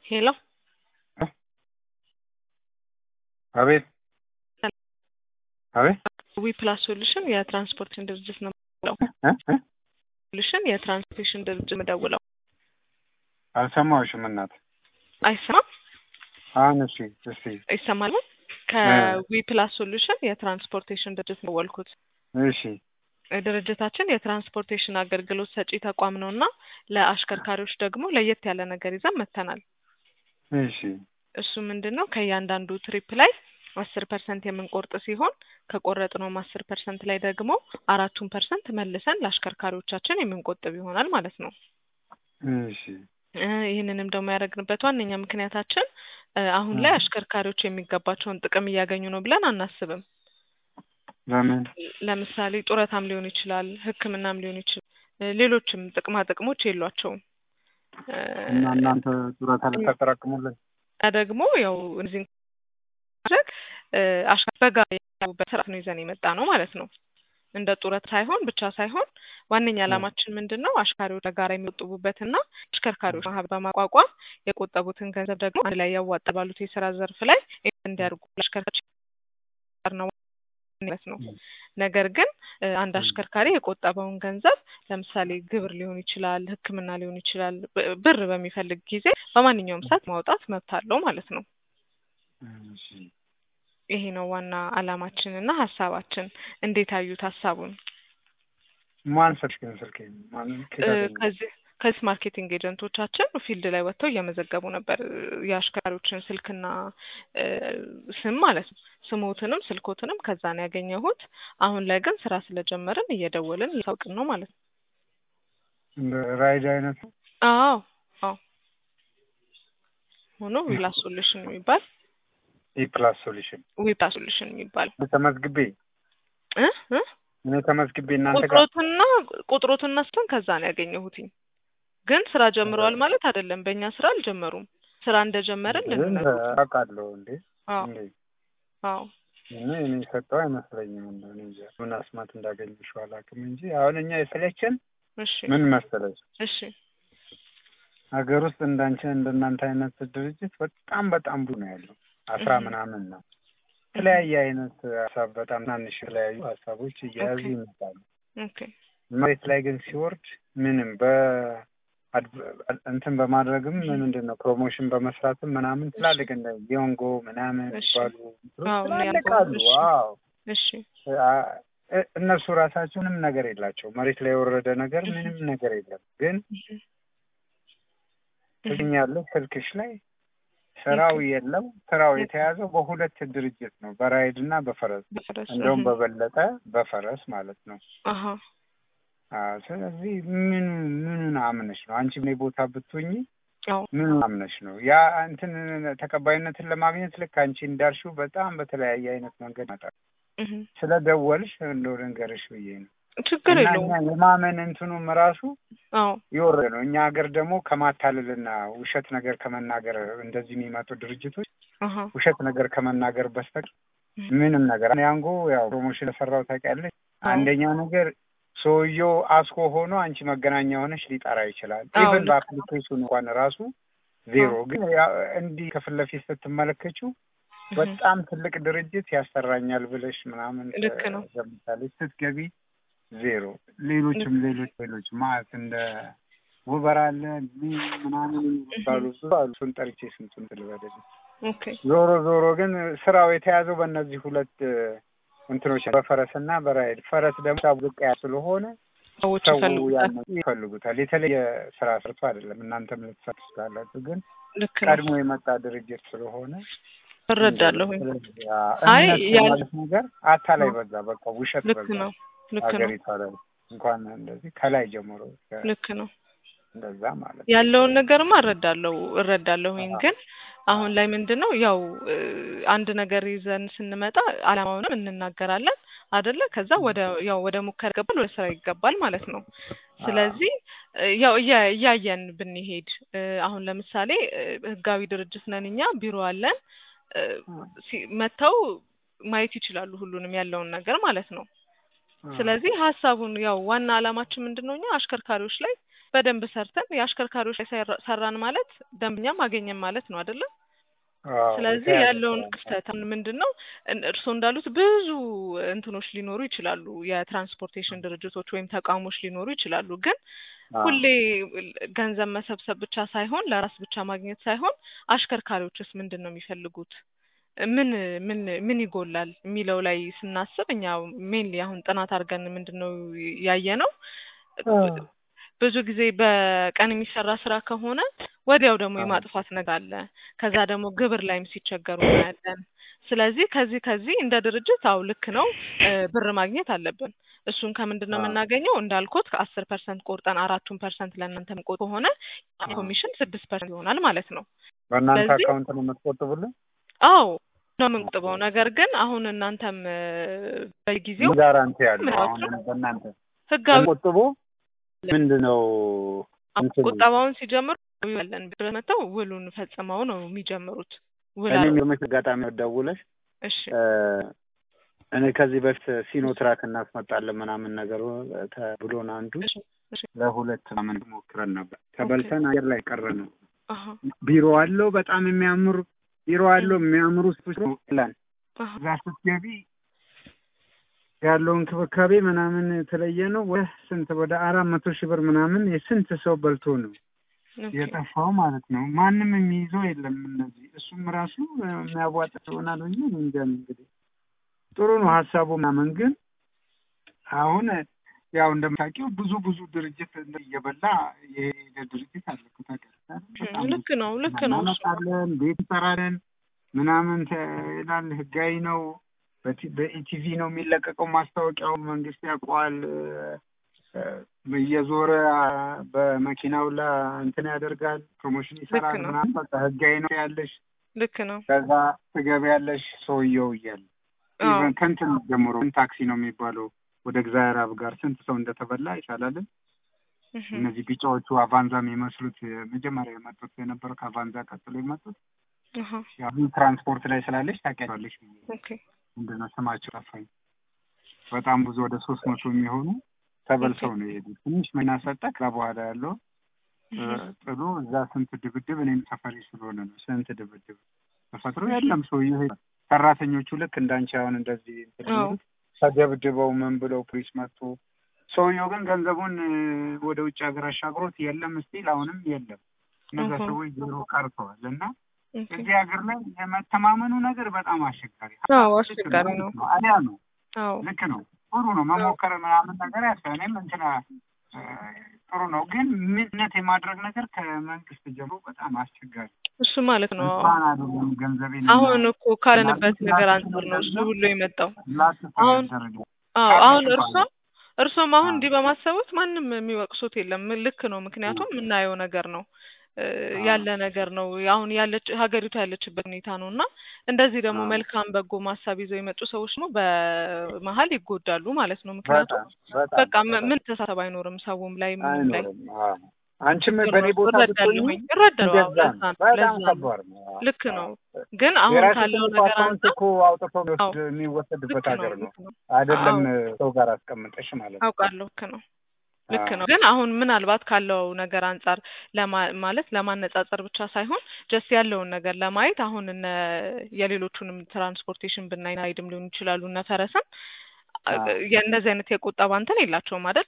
ሄሎ አቤት አቤት ዊ ፕላስ ሶሉሽን የትራንስፖርቴሽን ድርጅት ነው የምደውለው። እ እ ሶሉሽን የትራንስፖርቴሽን ድርጅት የምደውለው። አልሰማሁሽም እናት። አይሰማም? አሁን እሺ፣ እስቲ ይሰማል? ከዊ ፕላስ ሶሉሽን የትራንስፖርቴሽን ድርጅት ነው የደወልኩት። እሺ ድርጅታችን የትራንስፖርቴሽን አገልግሎት ሰጪ ተቋም ነው እና ለአሽከርካሪዎች ደግሞ ለየት ያለ ነገር ይዘን መጥተናል። እሺ እሱ ምንድን ነው ከእያንዳንዱ ትሪፕ ላይ አስር ፐርሰንት የምንቆርጥ ሲሆን ከቆረጥነውም አስር ፐርሰንት ላይ ደግሞ አራቱን ፐርሰንት መልሰን ለአሽከርካሪዎቻችን የምንቆጥብ ይሆናል ማለት ነው። እሺ እ ይህንንም ደግሞ ያደረግንበት ዋነኛ ምክንያታችን እ አሁን ላይ አሽከርካሪዎች የሚገባቸውን ጥቅም እያገኙ ነው ብለን አናስብም። ለምን ለምሳሌ ጡረታም ሊሆን ይችላል፣ ሕክምናም ሊሆን ይችላል፣ እ ሌሎችም ጥቅማ ጥቅሞች የሏቸውም። እ እና እናንተ ጡረታ ልታጠራቅሙልን? እና ደግሞ ያው እነዚህን ማድረግ እ አሽከ- በጋራ የሚያዩበት ስርዓት ነው ይዘን የመጣ ነው ማለት ነው። እንደ ጡረት ሳይሆን ብቻ ሳይሆን ዋነኛ ዓላማችን ምንድን ነው አሽከርካሪዎች በጋራ የሚቆጥቡበትና አሽከርካሪዎች ማህበር በማቋቋም የቆጠቡትን ገንዘብ ደግሞ አንድ ላይ ያዋጣ ባሉት የስራ ዘርፍ ላይ እንዲያደርጉ አሽከርካሪዎች ነው ማለት ነው። ነገር ግን እ አንድ አሽከርካሪ የቆጠበውን ገንዘብ ለምሳሌ ግብር ሊሆን ይችላል፣ ሕክምና ሊሆን ይችላል፣ ብ- ብር በሚፈልግ ጊዜ በማንኛውም ሰዓት ማውጣት መብት አለው ማለት ነው። እሺ ይሄ ነው ዋና ዓላማችን እና ሀሳባችን። እንዴት አዩት ሀሳቡን? ማን ሰጥሽ ግን ስልኬ ማን እ ከዳገኘ? ከዚህ ከዚህ ማርኬቲንግ ኤጀንቶቻችን ፊልድ ላይ ወጥተው እየመዘገቡ ነበር እ የአሽከርካሪዎችን ስልክና እ ስም ማለት ነው። ስሞትንም ስልኮትንም ከዛ ነው ያገኘሁት። አሁን ላይ ግን ስራ ስለጀመርን እየደወልን እያሳውቅን ነው ማለት ነው። እንደ ራይድ አይነት ነው? አዎ አዎ ሆኖ ዊላ ሶሉሽን የሚባል ኢ ፕላስ ሶሉሽን ዊላ ሶሉሽን የሚባል ተመዝግቤ እ እ እኔ ተመዝግቤ እናንተ ጋር ቁጥሮትና ቁጥሮትና ስም ከዛ ነው ያገኘሁትኝ። ግን ስራ ጀምረዋል ማለት አይደለም። በእኛ ስራ አልጀመሩም። ስራ እንደጀመርን ግን ልንነግሮት ነው። አውቃለሁ እንዴ አዎ እንዴ አዎ እኔ እኔ ሰጠው አይመስለኝም እንደው እኔ እንጃ ምን አስማት እንዳገኘሽው አላውቅም እንጂ አሁን እኛ የሰለቸን እሺ ምን መሰለሽ እሺ ሀገር ውስጥ እንዳንቺ እንደናንተ አይነት ድርጅት በጣም በጣም ብዙ ነው ያለው አስራ እህ። ምናምን ነው የተለያየ አይነት ሀሳብ በጣም ትናንሽ የተለያዩ ሀሳቦች እየያዙ ኦኬ። ይመጣሉ ኦኬ መሬት ላይ ግን ሲወርድ ምንም በ አድ- እንትን በማድረግም ምንድን ነው ፕሮሞሽን በመስራትም ምናምን ትላልቅ እንደ ዮንጎ ምናምን እሺ። ባሉ አዎ፣ እነ ትላልቅ ያንጎ፣ አሉ። እሺ። አዎ እሺ አ- እ- እነሱ ራሳቸው ምንም ነገር የላቸው መሬት ላይ የወረደ ነገር ምንም ነገር የለም። ግን እህ። እህ። ትገኛለች ስልክሽ ላይ ስራው የለም። ስራው የተያዘው በሁለት ድርጅት ነው፣ በራይድ እና በፈረስ በፈረስ እንደውም እህ። በበለጠ በፈረስ ማለት ነው። አሀ አዎ፣ ስለዚህ ምን ምኑን አምነሽ ነው አንቺ እኔ ቦታ ብትሆኚ አዎ ምን አምነሽ ነው ያ እንትን ተቀባይነትን ለማግኘት ልክ አንቺ እንዳልሽው በጣም በተለያየ አይነት መንገድ ይመጣል። እህ። ስለደወልሽ እንደው ልንገርሽ ብዬ ነው። ችግር እና የለውም። እኛ የማመን እንትኑም ራሱ አዎ የወረደ ነው። እኛ ሀገር ደግሞ ከማታለልና ውሸት ነገር ከመናገር እንደዚህ የሚመጡ ድርጅቶች አሀ ውሸት ነገር ከመናገር በስተቀር እህ። ምንም ነገር ያንጎ ያው ፕሮሞሽን ለሰራው ታውቂያለሽ። አዎ። አንደኛው ነገር ሰውየው አስኮ ሆኖ አንቺ መገናኛ ሆነሽ ሊጠራ ይችላል። አዎ፣ ኢቨን ልክ በአፕሊኬሽኑ እንኳን ራሱ ዜሮ። ግን ያ- እንዲህ ከፊት ለፊት ስትመለከችው እህ። በጣም ትልቅ ድርጅት ያሰራኛል ብለሽ ምናምን ልክ ነው። ገምታለች። ስትገቢ ዜሮ። ሌሎችም ሌሎች ሌሎች ማለት እንደ ውበር አለ ምን ምናምን የሚባሉ ብዙ አሉ። እሱን ጠርቼ ስንቱን ልበልልሽ። ኦኬ ዞሮ ዞሮ ግን ስራው የተያዘው በእነዚህ ሁለት እንትኖች ነው፣ በፈረስና በራይድ። ፈረስ ደግሞ ሳቡ ዝቅ ያለ ስለሆነ ሰዎች ሰው ይፈልጉታል። ያን ይፈልጉታል። የተለየ ስራ ሰርቶ አይደለም። እናንተም ልትሰሩ ትችላላችሁ፣ ግን ልክ ነው። ቀድሞ የመጣ ድርጅት ስለሆነ እረዳለሁኝ። ስለዚህ አይ እምነት ያል- ማለት ነገር አታላይ በዛ፣ በቃ ውሸት ልክ በዛ ነው። ልክ ነው። ሀገሪቷ ላይ እንኳን እንደዚህ ከላይ ጀምሮ እስከ ልክ ነው። እንደዛ ማለት ነው። ያለውን ነገርማ እረዳለሁ እረዳለሁኝ አዎ። ግን አሁን ላይ ምንድን ነው ያው እ አንድ ነገር ይዘን ስንመጣ አላማውንም እንናገራለን አደለ ከዛ ወደ ያው ወደ ሙከራ ይገባል ወደ ስራ ይገባል ማለት ነው ስለዚህ እ ያው እያ- እያየን ብንሄድ እ አሁን ለምሳሌ እ ህጋዊ ድርጅት ነን እኛ ቢሮ አለን እ ሲ- መጥተው ማየት ይችላሉ ሁሉንም ያለውን ነገር ማለት ነው ስለዚህ ሀሳቡን ያው ዋና አላማችን ምንድን ነው እኛ አሽከርካሪዎች ላይ በደንብ ሰርተን የአሽከርካሪዎች ላይ ሰራ- ሰራን ማለት ደንበኛም አገኘን ማለት ነው አይደለም? አዎ፣ ስለዚህ የተያዘ ያለውን ስራ ነው። ክፍተት አሁን ምንድን ነው እን- እርስዎ እንዳሉት ብዙ እንትኖች ሊኖሩ ይችላሉ፣ የትራንስፖርቴሽን ድርጅቶች ወይም ተቋሞች ሊኖሩ ይችላሉ። ግን አዎ፣ ሁሌ ገንዘብ መሰብሰብ ብቻ ሳይሆን ለራስ ብቻ ማግኘት ሳይሆን አሽከርካሪዎችስ ምንድን ነው የሚፈልጉት? ምን ምን ምን ይጎላል የሚለው ላይ ስናስብ እኛ ሜንሊ አሁን ጥናት አድርገን ምንድን ነው ያየ ነው ብዙ ጊዜ በቀን የሚሰራ ስራ ከሆነ ወዲያው ደግሞ አዎ። የማጥፋት ነገር አለ። ከዛ ደግሞ ግብር ላይም ሲቸገሩ እናያለን። ስለዚህ ከዚህ ከዚህ እንደ ድርጅት አው ልክ ነው እ ብር ማግኘት አለብን። እሱን ከምንድን ነው አዎ። የምናገኘው? እንዳልኩት ከአስር ፐርሰንት ቆርጠን አራቱን ፐርሰንት ለእናንተ ምቆጥ ከሆነ አዎ። ኮሚሽን ስድስት ፐርሰንት ይሆናል ማለት ነው። በእናንተ ስለዚህ አካውንት ነው የምትቆጥቡልን? አዎ ነው የምንቆጥበው። ነገር ግን አሁን እናንተም እ በጊዜው ምን ጋራንቲ ያለው ምናምን አሁን በእናንተ ህጋዊ ቆጥቦ ምንድን ነው እንትን ቁጠባውን ሲጀምሩ ያለን ብር መተው ውሉን ፈጽመው ነው የሚጀምሩት። ውል እኔ አለው። የሚገርምሽ አጋጣሚ ደውለሽ እሺ እ እኔ ከዚህ በፊት ሲኖ ትራክ እናስመጣለን ምናምን ነገር ተብሎን አንዱ እሺ እሺ ለሁለት ምናምን ሞክረን ነበር። ተበልተን አየር ላይ ቀረ ነው። አሀ ቢሮ አለው በጣም የሚያምር ቢሮ አለው የሚያምሩ ስቶች ላን አሀ እዛ ስትገቢ ያለው እንክብካቤ ምናምን የተለየ ነው። ወደ ስንት ወደ አራት መቶ ሺህ ብር ምናምን የስንት ሰው በልቶ ነው ኦኬ የጠፋው ማለት ነው። ማንም የሚይዘው የለም። እነዚህ እሱም ራሱ የሚያዋጣ ይሆናል ብዬ እኔ እንጃ እንግዲህ ጥሩ ነው ሀሳቡ ምናምን ግን አሁን ያው እንደምታውቂው ብዙ ብዙ ድርጅት እየበላ የሄደ ድርጅት አለ እኮ ታውቂያለሽ። በጣም ብዙ ልክ ነው ልክ ነው እሱ እናመጣለን፣ ቤት እንሰራለን ምናምን ተ- ይላል። ህጋዊ ነው። በቲ- በኢቲቪ ነው የሚለቀቀው ማስታወቂያው። መንግስት ያውቀዋል። እ፣ እየዞረ አ፣ በመኪናው ላይ እንትን ያደርጋል፣ ፕሮሞሽን ይሰራል ልክ ነው። ምናምን። በቃ ህጋዊ ነው ያለሽ። ልክ ነው። ከዛ ትገቢያለሽ ሰውየው እያለ አዎ ኢቨን ከንትን ጀምሮ ታክሲ ነው የሚባለው ወደ እግዚአብሔር አብ ጋር ስንት ሰው እንደተበላ ይቻላልን። እህ እነዚህ ቢጫዎቹ አቫንዛ የሚመስሉት መጀመሪያ የመጡት የነበረው ከአቫንዛ ቀጥሎ የመጡት አሀ ያው ትራንስፖርት ላይ ስላለች ታውቂያለሽ። ኦኬ ምንድን ነው ስማቸው ጠፋኝ። በጣም ብዙ ወደ ሶስት መቶ የሚሆኑ ተበልተው ነው የሄዱት። ትንሽ መኪና ሰጠ። ከዛ በኋላ ያለው እ፣ እህ ጥሎ እዛ ስንት ድብድብ እኔም ሰፈሪ ስለሆነ ነው ስንት ድብድብ ተፈጥሮ የለም ሰውዬው ሄደ። ሰራተኞቹ ልክ እንዳንቺ አሁን እንደዚህ እንትን አዎ የሚሉት ተደብድበው ምን ብለው ፖሊስ መጡ። ሰውየው ግን ገንዘቡን እ፣ ወደ ውጭ ሀገር አሻግሮት የለም ስቲል አሁንም የለም። እነዛ እህ ሰዎች ዜሮ ቀርተዋል እና ኦኬ እዚህ ሀገር ላይ የመተማመኑ ነገር በጣም አስቸጋሪ አዎ አስቸጋሪ ነው። ነው። አሊያ ነው አዎ ልክ ነው። ጥሩ ነው መሞከር ምናምን ነገር ያስፈ እኔም እንትና እ፣ ጥሩ ነው ግን ምነት የማድረግ ነገር ከመንግስት ጀምሮ በጣም አስቸጋሪ እሱ ማለት ነው። እንኳን አይደለም ገንዘቤን አሁን እኮ ካለንበት ነገር አንጻር ነው እሱ ሁሉ የመጣው። አሁን ላትደረገ አዎ አሁን እርሶም እርሶም አሁን እንዲህ በማሰቡት ማንም የሚወቅሱት የለም። ልክ ነው። ምክንያቱም የምናየው ነገር ነው እ፣ ያለ ነገር ነው። አሁን ያለች ሀገሪቱ ያለችበት ሁኔታ ነው እና እንደዚህ ደግሞ አዎ። መልካም በጎ ማሳብ ይዘው የመጡ ሰዎች ደግሞ በመሀል ይጎዳሉ ማለት ነው። ምክንያቱም በጣም በጣም በቃ ም- ምን ተሳሰብ አይኖርም ሰውም ላይ ምንም ላይ አይኖርም። አዎ። አንቺም ችግር በእኔ ነው። ቦታ ብትሆኚ እረዳለሁኝ እረዳለሁ። አዎ፣ እንደዛ ለዛ ነው። ነው ለዛ በጣም ነው ከባድ ነው። አዎ። ልክ ነው። አዎ። ግን አሁን የራስሽን ካለው እኮ ነገር አካውንት አንጻር እኮ አውጥቶ የሚወስድ አዎ የሚወሰድበት ልክ ነው ሀገር ነው ልክ ነው አይደለም አዎ ሰው ጋር አስቀምጠሽ ማለት ነው። አውቃለሁ ልክ ነው ልክ አዎ። ነው። ግን አሁን ምናልባት ካለው ነገር አንጻር ለማ ማለት ለማነጻጸር ብቻ ሳይሆን ጀስት ያለውን ነገር ለማየት አሁን እነ የሌሎቹንም ትራንስፖርቴሽን ብናይ ናይድም ሊሆኑ ይችላሉ እነ ፈረስም አዎ። የእንደዚህ አይነት የቁጠባ እንትን የላቸውም አይደል?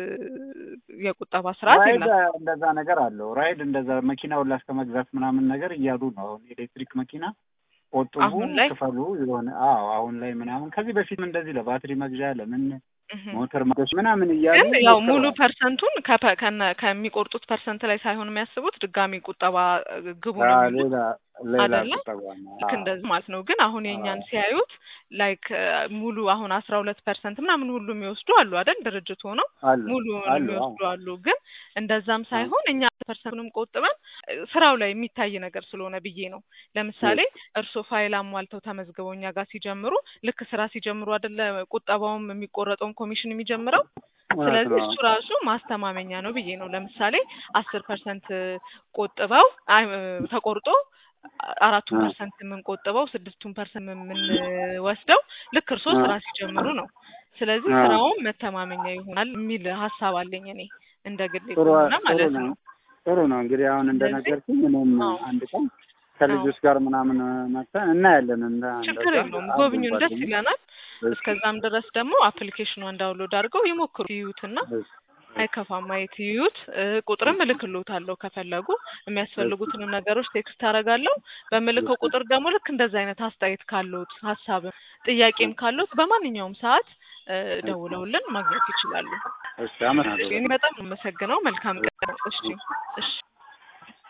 የቁጠባ ስርዓት ራይድ የላቸውም። እንደዛ ነገር አለው። ራይድ እንደዛ መኪናውን ላስከ መግዛት ምናምን ነገር እያሉ ነው። አሁን ኤሌክትሪክ መኪና ቆጥቡ፣ አሁን ላይ ክፈሉ የሆነ አዎ፣ አሁን ላይ ምናምን ከዚህ በፊትም እንደዚህ ለባትሪ መግዣ ለምን እህ ሞተር መግዣ ምናምን እያሉ ግን ያው ሙሉ ሞክረዋል። ፐርሰንቱን ከፐ- ከነ- ከሚቆርጡት ፐርሰንት ላይ ሳይሆን የሚያስቡት ድጋሚ ቁጠባ ግቡ ነው አዎ፣ የሚሉት ሌላ ሌላ አይደለ? ቁጠባ ነው። ልክ አዎ፣ እንደዚህ ማለት ነው። ግን አሁን የእኛን አዎ፣ ሲያዩት ላይክ ሙሉ አሁን አስራ ሁለት ፐርሰንት ምናምን ሁሉ የሚወስዱ አሉ አይደል? ድርጅት ሆነው አሉ ሙሉውን አሉ። አዎ፣ የሚወስዱ አሉ። ግን እንደዛም አዎ፣ ሳይሆን እኛ ፐርሰንቱንም ቆጥበን እ፣ ስራው ላይ የሚታይ ነገር ስለሆነ ብዬ ነው። ለምሳሌ እርስዎ ፋይል አሟልተው ተመዝግበው እኛ ጋር ሲጀምሩ ልክ ስራ ሲጀምሩ አይደለ ቁጠባውም የሚቆረጠውን ኮሚሽን የሚጀምረው እውነት ስለዚህ ነው። እሱ ራሱ ማስተማመኛ ነው ብዬ ነው። ለምሳሌ አስር ፐርሰንት ቆጥበው አይ ተቆርጦ አራቱን አዎ፣ ፐርሰንት የምንቆጥበው ስድስቱን ፐርሰንት የምንወስደው ልክ እርስዎ አዎ፣ ስራ ሲጀምሩ ነው። ስለዚህ አዎ። ስራውን መተማመኛ ይሆናል የሚል ሀሳብ አለኝ እኔ እንደ ግል ጥሩ ከሆነ ጥሩ ማለት ነው ነው። ጥሩ ነው። እንግዲህ አሁን እንደነገርኩኝ እኔም አዎ። አንድ ቀን ከልጆች ጋር ምናምን መጥተን እናያለን። እንደ ችግር እንደዛ የለውም አብረን ጎብኙን፣ ደስ ጓደኞች ይለናል። እሺ፣ እስከዛም ድረስ ደግሞ አፕሊኬሽኗን ዳውንሎድ አድርገው ይሞክሩ ይዩትና እሺ፣ አይከፋም ማየት ይዩት። እ፣ ቁጥርም እልክልዎታለሁ ከፈለጉ የሚያስፈልጉትንም ነገሮች ቴክስት አደርጋለሁ። በምልከው ቁጥር ደግሞ ልክ እንደዚህ አይነት አስተያየት ካለዎት ሀሳብም ጥያቄም ካለዎት በማንኛውም ሰዓት እ፣ ደውለውልን ማግኘት ይችላሉ። እሺ፣ አመሰግናለሁ። እኔ በጣም ነው የማመሰግነው። መልካም ቀን። እሺ፣ እሺ።